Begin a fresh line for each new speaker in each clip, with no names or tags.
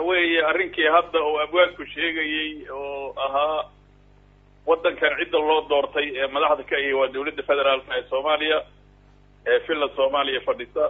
weeye arrinkii hadda oo abwaanku sheegayey oo ahaa waddankan cidda loo doortay ee madaxda ka ahi waa dawladda federaalka ee soomaaliya ee finland soomaaliya fadhisa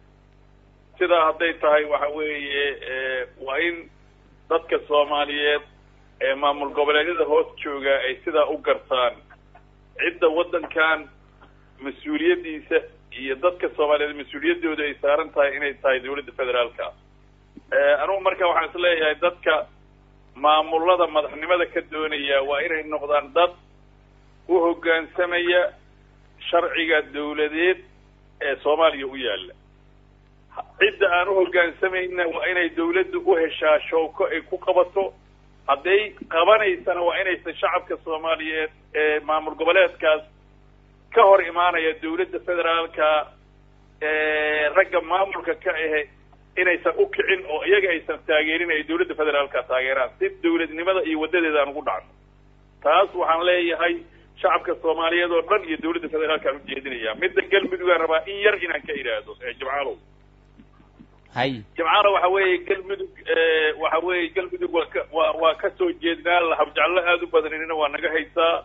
sidaa hadday tahay waxa weeye waa in dadka soomaaliyeed ee maamul goboleedyada hoos jooga ay sidaa u gartaan cidda waddankan mas-uuliyaddiisa iyo dadka soomaaliyeed mas-uuliyaddooda ay saaran tahay inay tahay dawladda federaalka anugu marka waxaan is leeyahay dadka maamulada madaxnimada ka doonaya waa inay noqdaan dad u hoggaansamaya sharciga dawladeed ee soomaaliya u yaalla cidda aan u hoggaansamayna waa inay dawladdu u heshaa showko ay ku qabato hadday qabanaysana waa inaysan shacabka soomaaliyeed ee maamul goboleedkaas ka hor imaanaya dawladda federaalka ragga maamulka ka ahe inaysan u kicin oo iyaga aysan taageerin ay dawladda federaalka taageeraan si dawladnimada iyo waddadeeda aan ugu dhacno taas waxaan leeyahay shacabka soomaaliyeed oo dhan iyo dawladda federaalkaan ujeedinaya midda galmudugaan rabaa in yar inaan ka idhaahdo jimcaalow
hay
jimcaalo waxa weeye galmudug waxa weeye galmudug waa ka waa waa kasoo jeednaa lahabjeclo aada u badanina waa naga haysaa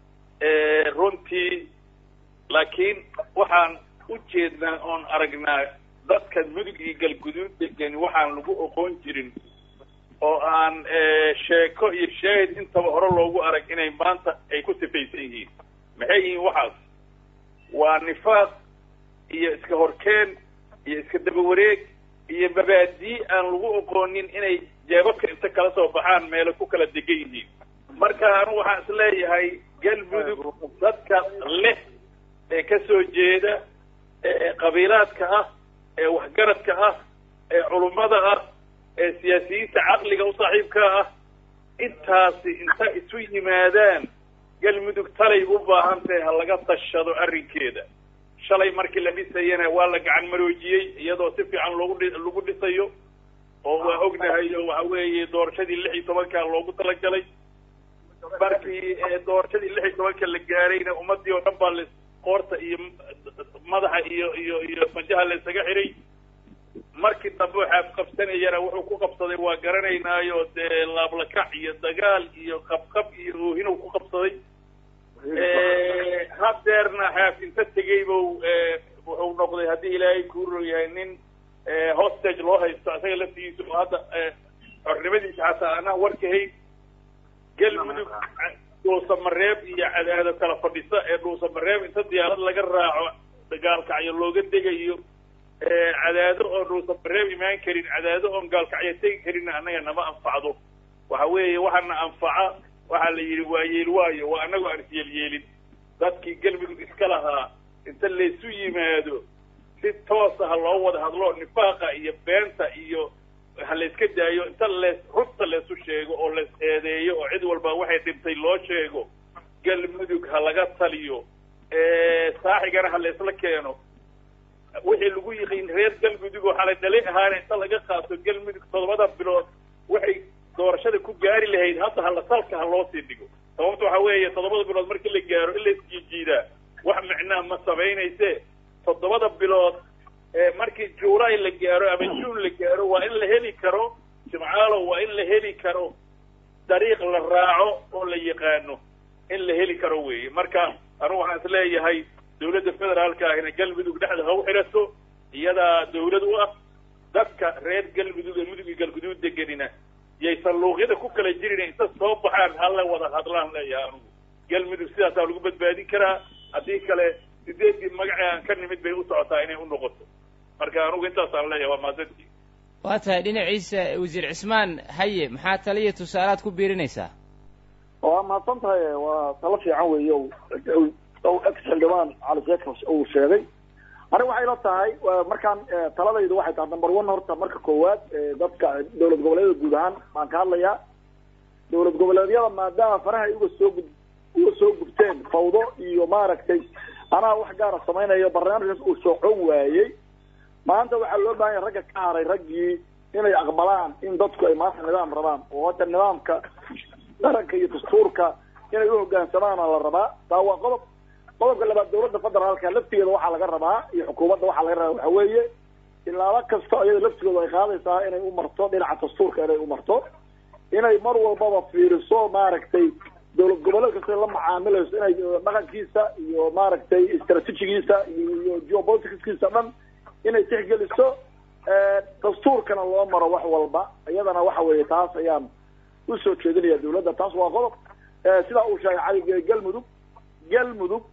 runtii laakiin waxaan u jeednaa oon aragnaa dadka mudug iyo galguduud degan waxaan lagu oqoon jirin oo aan sheeko iyo shaahid intaba hore loogu arag inay maanta ay ku sifaysan yihiin maxay yihiin waxaas waa nifaaq iyo iska horkeen iyo iska daba wareeg iyo mabaadii aan lagu oqoonin inay jeebabka inta kala soo baxaan meelo ku kala degan yihiin marka anu waxaan is leeyahay galmudug dadka leh ee kasoo jeeda ee qabiilaadka ah ee waxgaradka ah ee culummada ah ee siyaasiyiinta caqliga u saaxiibka ah intaasi inta isu yimaadaan galmudug talay u baahan tahay ha laga tashado arrinkeeda shalay markii la dhisayana waa la gacan maroojiyey iyadoo si fiican loogu dhi lagu dhisayo oo waa ognahay oo waxa weeye doorashadii lix iyo tobanka loogu talagalay markii doorashadii lix iyo tobanka la gaarayna ummadii oo dhan baa la qoorta iyo madaxa iyo iyo iyo majaha la isaga xiray markii dambe waxaa qabsanayana wuxuu ku qabsaday waa garanaynaayo dee laablakac iyo dagaal iyo qabqab iyo oohinow ku qabsaday hadeerna xaaf inta tegay bu wuxuu noqday haddii ilaahay kuuro yahay nin hostage loo haysto isaga laftigiisa oo hadda xornimadiisa xataa anaa warkahayn galmudug dhuusamareeb iyo cadaado kala fadhisa ee dhuusamareeb inta diyaarad laga raaco gaalkacyo looga degayo cadaado oon dhuusamareeb imaan karin cadaado oon gaalkacyo tegi karinna annaga nama anfacdo waxa weeye waxaana anfaca waxaa la yidhi waa yeel waayo waa annagoo aan isyeelyeelin dadkii galmudug iska lahaa inta laysu yimaado si toosa ha loo wada hadlo nifaaqa iyo beenta iyo ha layska daayo inta lees rugta laysu sheego oo lays eedeeyo oo cid walba waxay dhintay loo sheego galmudug ha laga taliyo saaxigana ha laysla keeno wixii lagu yiqiin reer galmudug oo xalay dhali ahaana inta laga qaato galmudug toddobada bilood waxay doorashada ku gaari lahayd hadda hala salka ha loo sii dhigo sababta waxa weeye toddobada bilood markii la gaaro in la isjiijiidaa wax micnaa ma samaynayse toddobada bilood markii juulay la gaaro ama juun la gaaro waa in la heli karo jimcaalo waa in la heli karo dariiq la raaco oo la yaqaano in la heli karo weeye marka anugu waxaan is leeyahay dawladda federaalka ahina galmudug dhexda ha u xidhato iyadaa dawlad u ah dadka reer galmudug ee mudug iyo galguduud deganina yaysan luuqyada ku kala jirin inta soo baxaan hala wada hadlaan leeyahay anugu galmudug sidaasaa lagu badbaadin karaa haddii kale sideedii magacii aan ka nimid bay u socotaa inay u noqoto marka anugu intaasaan leeyahay waa maasantii
waa tahay dhinaciisa wasiir cismaan haye maxaa taliya tusaalaad ku biirinaysaa
waa mahadsan tahay waa talo fiican weeye o ex xildhibaan cali sheekh uu sheegay aniga waxay la tahay markaan taladaydu waxay tahay number one horta marka koowaad dadka dawlad goboleedyada guud ahaan baan ka hadlayaa dawlad goboleedyada maadaama faraha ay uga soo gud uga soo gubteen fawdo iyo maaragtay anaa wax gaara samaynayo barnaamijkaas uu socon waayey maanta waxaa loo baahan yahay ragga ka haray raggii inay aqbalaan in dadku ay maanta nidaam rabaan oo hadda nidaamka qaranka iyo dastuurka inay uhoggaansamaana la rabaa taa waa qodob qodobka labaad dawladda federaalka laftigeeda waxaa laga rabaa iyo xukuumadda waxaa laga rabaa waxa weeye tilaabo kasta iyada laftigooda ay qaadaysaa inay u marto dhinaca dastuurka inay u marto inay mar walbaba fiiriso maaragtay dowlad goboleed kasta la macaamilayso inay dhaqankiisa iyo maaragtay strategigiisa iyo geopoliticskiisa dhan inay tixgeliso dastuurkana loo maro wax walba iyadana waxa weeye taas ayaan usoo jeedinaya dawladda taas waa qodob sidaa uu sheegay cali galmudug galmudug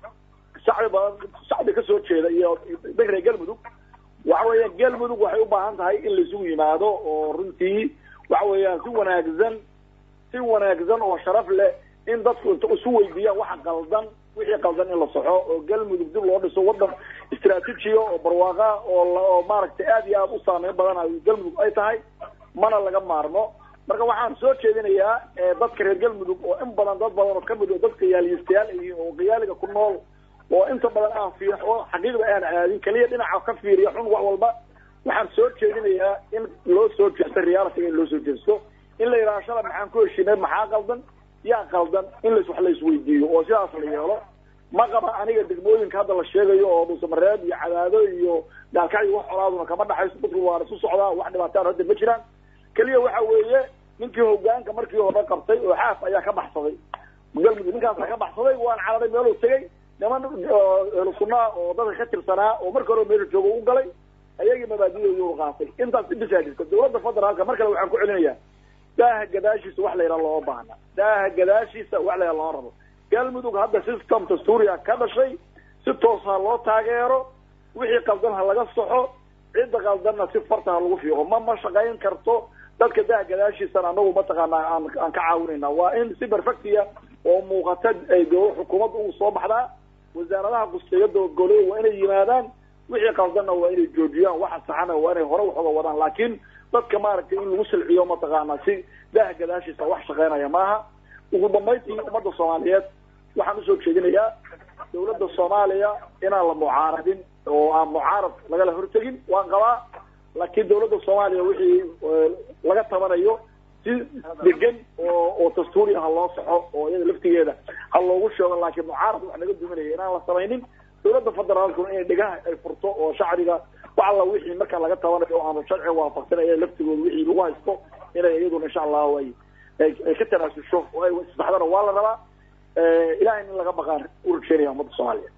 shacbi badan shacbi kasoo jeeda iyo degre galmudug waxa weeyaan galmudug waxay u baahan tahay in laisugu yimaado oo runtii waxa weeyaan si wanaagsan si wanaagsan oo sharaf leh in dadku inta isu weydiiyaan waxa qaldan wixii qaldan in la soxo oo galmudug dib loo dhiso wadan istraatiijiya oo barwaaqa oo oo maaragtay aad iyo aad u saameyn badan galmudug ay tahay mana laga maarmo marka waxaan soo jeedinayaa dadka reer galmudug oo in badan dad badan oo kamid oo dadka yaaliyistayaal yihiin oo qiyaaliga ku nool oo inta badan aan fiir oo xaqiiqda aan aadin kaliya dhinaca ka fiiriya xun wax walba waxaan soo jeedinayaa in loo soo jeesto reality in loo soo jeesto in la yidhaha shala maxaan ku heshinay maxaa qaldan yaa qaldan in las wax la isweydiiyo oo sidaas la yeelo ma qaba aniga degmooyinka hadda la sheegayo oo dhuusamareed iyo cadaado iyo gaalkacyo wax colaaduna kama dhaxayso dadku waa isu socdaa wax dhibaataan hadda ma jiraan keliya waxa weeye ninkii hogaanka markii hore qabtay oo xaaf ayaa ka baxsaday galmudug ninkaasa ka baxsaday waan cararay meeluu tegay niman ehlu sunaa oo dadka ka tirsanaa oo marka hore meesha jooga u galay ayagii mabaadidoodii u qaatay intaas ibisaa jirta dawladda federaalka mar kale waxaan ku celinayaa daaha gadaashiisa wax la yidhaha looma baahna daaha gadaashiisa wax la yidhaha loo rabo galmudug hadda system dastuuriya ka dhashay si toos ha loo taageero wixii qaldan ha laga soxo cidda qaldanna si farta ha lagu fiiqo ma ma shaqayn karto dadka daaha gadaashiisana anagu mataqaanaa aan aan ka caawinayna waa in si perfectiya oo muuqata ay dowla xukuumadda ugu soo baxdaa wasaaradaha qusteeyada goley waa inay yimaadaan wixii qaldanna waa inay joojiyaan waxa saxana waa inay hore waxooga wadaan laakiin dadka maaragtay in lagu silciyo mataqaanaa si daaha gadaashiisa wax shaqaynaya maaha ugu dambayntii ummadda soomaaliyeed waxaan usoo jeedinayaa dawladda soomaaliya inaan la mucaaradin oo aan mucaarad lagala hortegin waan qabaa laakiin dawladda soomaaliya wixii laga tabanayo si degan oo oo dastuuri ha loo soxo oo iyada laftigeeda ha loogu sheego laakiin mucaarad wax naga duminaya inaan la samaynin dawladda federaalkuna inay dhegaha ay furto oo shacbiga wax alla wixii marka laga tabanayo oo aanu sharciga waafaqsan aya laftigooda wixii lagu haysto inay iyaduna insha allahu ay ay ka tanaasusho oo ay isbaxdana waa la rabaa ilahay in laga baqaan u rajeynaya ummadda soomaaliya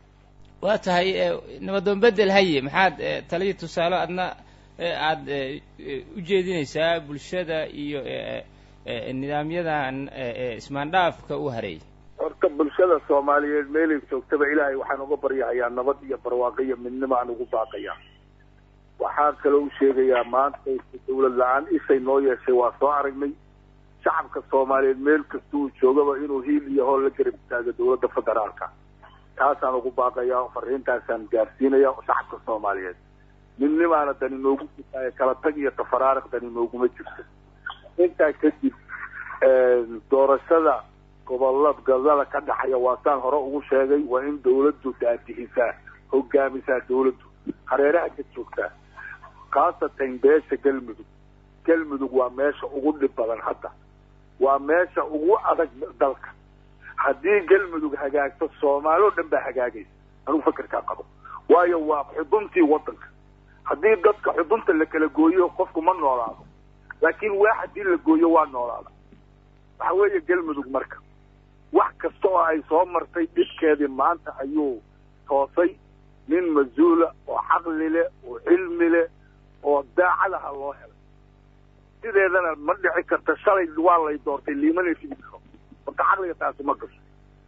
waa tahay nabadoon bedel haye maxaad taliya tusaale adna aad ujeedinaysaa bulshada iyo nidaamyadan ismaandhaafka u hareeyay
horta bulshada soomaaliyeed meelay joogtaba ilaahay waxaan uga baryahayaa nabad iyo barwaaqo iyo midnimo aan ugu baaqayaa waxaan kaloo u sheegayaa maanta dawlad la-aan ishay noo yeeshay waa soo aragnay shacabka soomaaliyeed meel kasta uu joogaba inuu hiil iyo hool la garab istaago dawladda federaalka taasaan ugu baaqayaa fariintaasaan gaarsiinaya shacabka soomaaliyeed midnimaana dani noogu jirtaaye kala tag iyo tafaraariq dani nooguma jirto intaa kadib doorashada gobolla gobolada ka dhaxaya waa saan hore ugu sheegay waa in dawladdu daadihisaa hogaamisaa dawladdu hareeraha ka joogtaa khaasatan beesha galmudug galmudug waa meesha ugu dhib badan hadda waa meesha ugu adag dalka haddii galmudug hagaagto soomaali o dhan baa hagaagaysa anugu fakerkaa qabo waayo waa xuduntii waddanka haddii dadka xudunta la kala gooyo qofku ma noolaado laakiin waa haddii la gooyo waa noolaada waxa weeye galmudug marka wax kasta oo ay soo martay dhibkeedii maanta ayuu toosay nin mas-uula oo caqli leh oo cilmi leh oo daacadaha loo helay sideedana ma dhici karta shalay waa lay doortay liimana fidi karo horta caqliga taasi ma gasho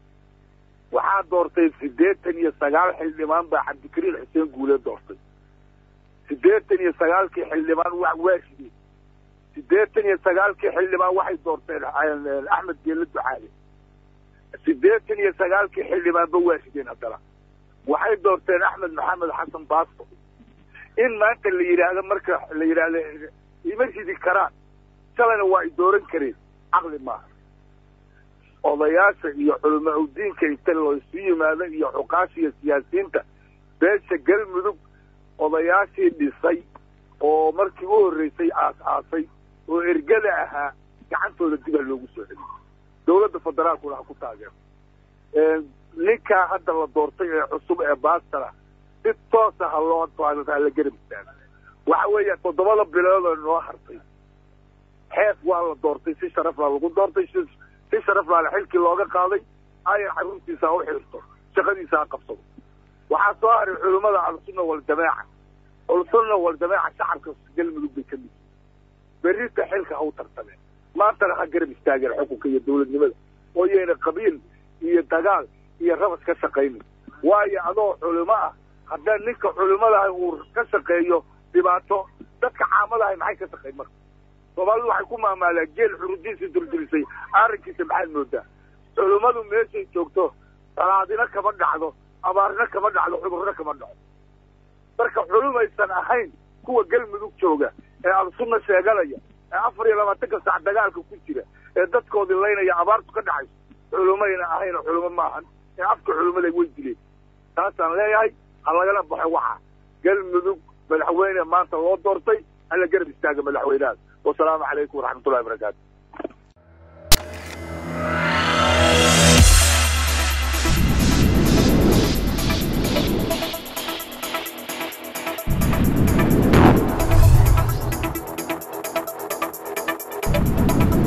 waxaa doortay siddeetan iyo sagaal xildhibaan baa cabdikariin xuseen guule doortay siddeetan iyo sagaalkii xildhibaan wa waa shideen siddeetan iyo sagaalkii xildhibaan waxay doorteen axmed geele ducaale siddeetan iyo sagaalkii xildhibaanba waa shideen haddana waxay doorteen axmed maxamed xasan baasto in maanta la yidhaahdo marka la yidhaahdo ima ridi karaan shalayna waa ay dooran kareen caqli maaha odayaasha iyo culama udiinka inta laysu yimaado iyo xuqaasha iyo siyaasiyiinta beesha galmudug odayaashii dhisay oo markii u horreysay aas-aasay oo ergada ahaa gacantooda dib ha loogu soo celiyo dawladda federaalkuna ha ku taageero ninkaa hadda la doortay ee cusub ee baastara si toosa ha loo hala garab istaago waxa weeya toddobada bilood oo noo hartay xeef waa la doortay si sharaflaa lagu doortay si si sharaflaale xilkii looga qaaday ayan xaruntiisa ha u xirto shaqadiisa ha qabsado waxaa soo haray culimmada ahlusunna waljamaaca ahlusunna waljamaaca shacabka galmudug bay ka mid berrita xilka ha u tartameen maantana ha garab istaageen xukunka iyo dawladnimada oo yayna qabiil iyo dagaal iyo rabas ka shaqaynin waayo adoo culimo ah haddaan ninka culimadaha uu ka shaqeeyo dhibaato dadka caamadahay maxay ka shaqayn marka soomaalidu waxay ku maamaalaan geel xurudiisii durdurisay arrinkiisa maxaad moodaa culimmadu meeshay joogto salaadina kama dhacdo abaarna kama dhacdo cudurna kama dhaco marka culumaysan ahayn kuwa galmudug jooga ee alsunna sheeganaya ee afar iyo labaatanka sac dagaalka ku jira ee dadkoodii laynaya abaartu ka dhacayso culumayna ahayn culimo maahan ee afka culimaday way dileen taasaan leeyahay ha lagala baxo waxa galmudug madaxweyne maanta loo doortay hala garab istaaga madaxweynahaas wasalaamu calaykum waraxmatullahi barakaatu